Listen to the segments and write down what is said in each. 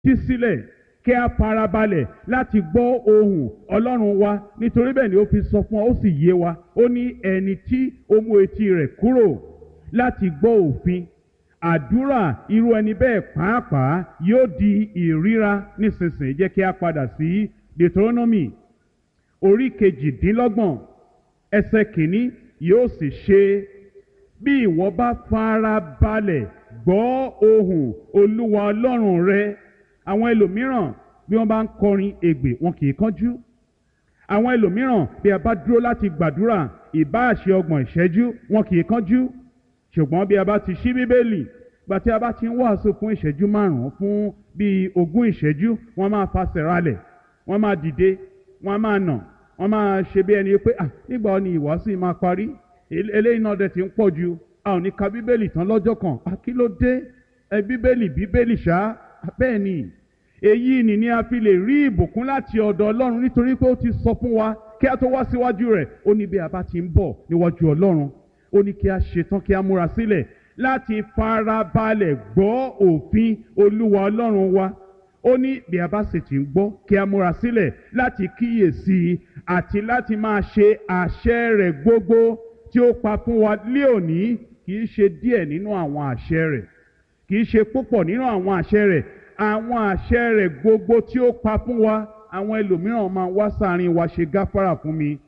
fetí sílẹ̀ kí a farabalẹ̀ láti gbọ́ ohùn ọlọ́run wa nítorí bẹ́ẹ̀ ni ó fi sọ fún wa ó sì yé wa ó ní ẹni tí ó mú etí rẹ̀ kúrò láti gbọ́ òfin àdúrà irú ẹni bẹ́ẹ̀ pàápàá yóò di ìríra nísinsìnyí jẹ́ kí a padà sí Deuteronomy orí kejìdínlọ́gbọ̀n ẹsẹ̀ kìíní yóò sì ṣe bí ìwọ bá fara balẹ̀ gbọ́ ohùn olúwa ọlọ́run rẹ àwọn ẹlòmíràn bí wọ́n bá ń kọrin ègbè wọn kì í kánjú àwọn ẹlòmíràn bí a bá dúró láti gbàdúrà ìbáàṣe ọgbọ̀n ìṣẹ́jú wọn kì í kánjú ṣùgbọ́n bí a bá ti ṣí bíbélì gbà tí a bá ti ń wàásù fún ìṣẹ́jú márùn-ún fún bíi ogún ìṣẹ́jú wọ́n máa fasẹ̀ ralẹ̀ wọ́n máa dìde wọ́n máa nà wọ́n máa ṣe bí ẹni pé ah nígbà wo ni ìwàásù yìí máa parí eléyìí náà dẹ̀ ti ń pọ̀ ju a ò ní ka bíbélì tán lọ́jọ́ kan ah kí ló dé ẹ bíbélì bíbélì ṣá bẹ́ẹ̀ ni èyí ni ni a fi lè rí ìbùkún láti ọ̀dọ̀ ọlọ́run nítorí pé ó ti sọ fún wa kí a tó wá síwájú rẹ̀ ó ní bí a bá ti ń bọ̀ níwájú ọlọ́run ó ní kí a ṣetán kí a múra sílẹ̀ láti farabalẹ̀ gbọ́ òfin olúwa ọlọ́run wa ó ní bí a bá sì ti ń gbọ́ kí a múra sílẹ̀ láti kíyèsí i àti láti máa ṣe àṣẹ rẹ̀ gbogbo tí ó pa fún wa lé òní kì í ṣe díẹ̀ nínú àwọn àṣẹ rẹ̀ kì í ṣe púpọ̀ nínú àwọn àṣẹ rẹ̀ àwọn àṣẹ rẹ̀ gbogbo tí ó pa fún wa àwọn ẹlòmíràn máa wá sáàrin wa ṣe gáfárà fún mi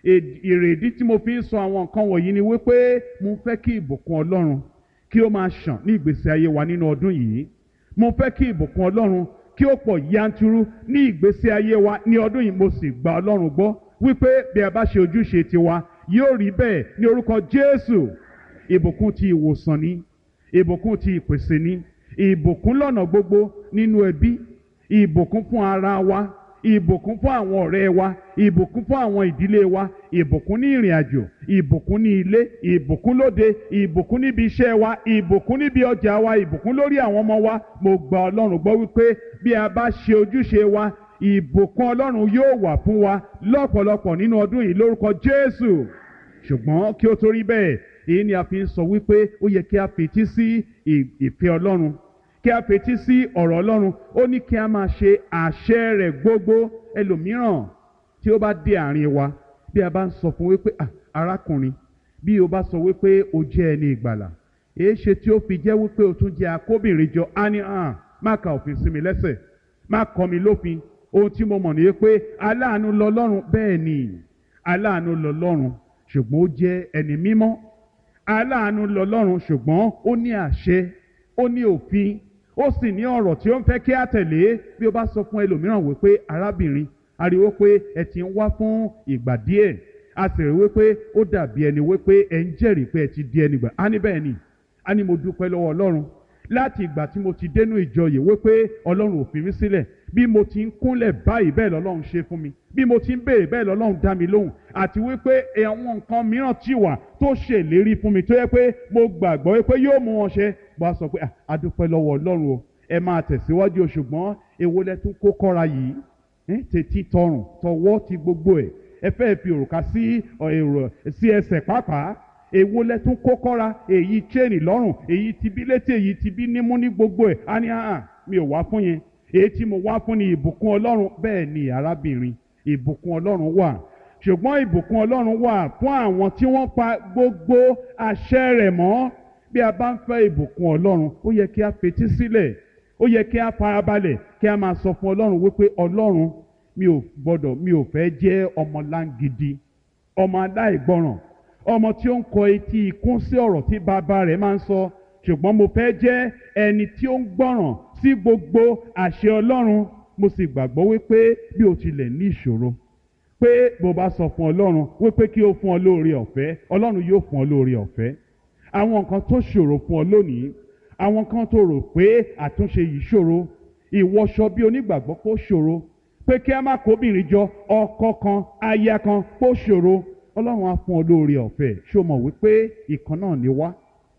èrèdí tí mo fi ń sọ àwọn nǹkan wọ̀nyí ni wípé mo fẹ́ kí ìbùkún ọlọ́run kí ó máa ṣàn ní ìgbésí ayé wa nínú ọdún yìí mo fẹ́ kí ìbùkún ọlọ́run kí ó pọ̀ yanturu ní ìgbésí ayé wa ní ọdún yìí mo sì gba ọlọ́run gbọ́ wípé bí a bá ṣe ojúṣe tiwa yóò rí bẹ́ẹ̀ ní orúkọ jésù ìbùkún ti ìwòsàn ni ìbùkún ti ìpèsè ni ìbùkún lọ́nà gbogbo nínú ẹbí ìbùkún fún ara wa ìbùkún fún àwọn ọ̀rẹ́ wa ìbùkún fún àwọn ìdílé wa ìbùkún ní ìrìn àjò ìbùkún ní ilé ìbùkún lóde ìbùkún níbi iṣẹ́ wa ìbùkún níbi ọjà wa ìbùkún lórí àwọn ọmọ wa mo gba ọlọ́run gbọ́ wípé bí a bá ṣe ojúṣe wa ìbùkún ọlọ́run yóò wà fún wa lọ́pọ̀lọpọ̀ nínú ọdún yìí lórúkọ jésù ṣùgbọ́n kí ó tó rí bẹ́ẹ̀ èyí ni a fi ń sọ wípé ó yẹ kí a fetí sí ìfẹ́ ọlọ́run kí a fetí sí ọ̀rọ̀ ọlọ́run ó ní kí a máa ṣe àṣẹ rẹ̀ gbogbo ẹlòmíràn tí ó bá dé àárín wa bí a bá ń sọ fún wípé arákùnrin bí o bá sọ wípé o jẹ́ ẹni ìgbàlà èé ṣe tí ó fi jẹ́ wípé o tún jẹ́ akóbìnrin jọ á ní hàn má ka òfin sí mi lẹ́sẹ̀ má kọ́ mi lófin ohun tí mo mọ̀ ní pé aláàánú lọ́lọ́run bẹ́ẹ̀ ni aláàánú lọ́lọ́run ṣùgbọ́n ó jẹ́ ẹni mímọ́ aláàánú lọ́lọ́run ṣùgbọ́n ó ní àṣẹ ó ní òfin ó sì ní ọ̀rọ̀ tí ó ń fẹ́ kí á tẹ̀lé bí ó bá sọ fún ẹlòmíràn wípé arábìnrin ariwo pé ẹ ti ń wá fún ìgbà díẹ̀ a sì rí wípé ó dàbí ẹni wípé ẹ ń jẹ́rìí pé ẹ ti di ẹni gbà á ní bẹ́ẹ̀ ni á ní mo dúpẹ́ lọ́wọ́ ọlọ́run láti ìgbà tí mo ti dénú ìjọ yìí wípé ọlọ́run ò fi mí sílẹ̀ bí mo ti ń kúnlẹ̀ báyìí bẹ́ẹ̀ lọ́lọ́run ṣe fún mi bí mo ti ń béèrè bẹ́ẹ̀ lọ́lọ́run dá mi lóhùn àti wípé àwọn nǹkan mìíràn ti wà tó ṣèlérí fún mi tó yẹ pé mo gbàgbọ́ wípé yóò mú wọn ṣe bó a sọ pé a dúpẹ́ lọ́wọ́ ọlọ́run o ẹ máa tẹ̀síwájú ṣùgbọ́n èwo lẹ tún kó kọ́ra yìí tètè tọrùn tọwọ́ ti gbogbo ẹ̀ ẹ fẹ́ fi òrùka sí èrò sí ẹsẹ̀ pàápàá èwo lẹ tún kó kọ́ra èyí chain lọ́rùn èyí ti bí létí èyí ti bí nímú ní gbogbo ẹ̀ á ní hàn mi ò wá fún yẹn èyí tí mo wá fún ni ìbùkún ọlọ́run bẹ́ẹ̀ ni arábìnrin ìbùkún ọlọ́run wà ṣùgbọ́n ìbùkún ọlọ́run wà fún àwọn tí wọ́n pa gbogbo àṣẹ rẹ̀ mọ́ bí a bá ń fẹ́ ìbùkún ọlọ́run ó yẹ kí a fetí sílẹ̀ ó yẹ kí a farabalẹ̀ kí a máa sọ fún ọlọ́run wípé ọlọ́run mi ò gbọ́dọ̀ mi ò fẹ́ jẹ́ ọmọ láǹgidi ọmọ aláìgbọràn ọmọ tí ó ń kọ etí ikún sí ọ̀rọ̀ tí bàbá rẹ̀ máa ń sọ ṣùgbọ́n mo fẹ́ jẹ́ ẹni tí ó ń gbọ́ràn sí gbogbo àṣẹ ọlọ́run mo sì gbàgbọ́ wípé bí o tilẹ̀ ní ìṣòro pé bó bá sọ fún ọlọ́run wípé kí ó fún ọ lóore ọ̀fẹ́ ọlọ́run yóò fún ọ lóore ọ̀fẹ́ àwọn nǹkan tó ṣòro fún ọ lónìí àwọn kan tó rò pé àtúnṣe yìí ṣòro ìwọṣọ bí onígbàgbọ́ kó ṣòro pé kí a má kóbìnrin jọ ọkọ kan aya kan kó ṣòro ọlọ́run á fún ọ lóore ọ̀fẹ́ ṣó mọ̀ wípé ìkan náà ni wá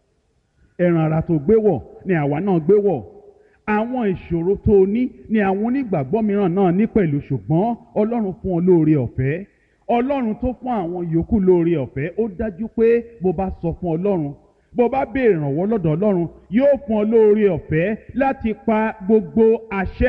ẹran ara tó gbé wọ̀ ni àwa náà gbé wọ̀ àwọn ìṣòro tó o ní ni àwọn onígbàgbọ́ mìíràn náà ní pẹ̀lú ṣùgbọ́n ọlọ́run fún ọ lóore ọ̀fẹ́ ọlọ́run tó fún àwọn yòókù lóore ọ̀fẹ́ ó dájú pé bó bá sọ fún ọlọ́run bó bá béèrè ìrànwọ́ lọ́dọ̀ ọlọ́run yóò fún ọ lóore ọ̀fẹ́ láti pa gbogbo àṣẹ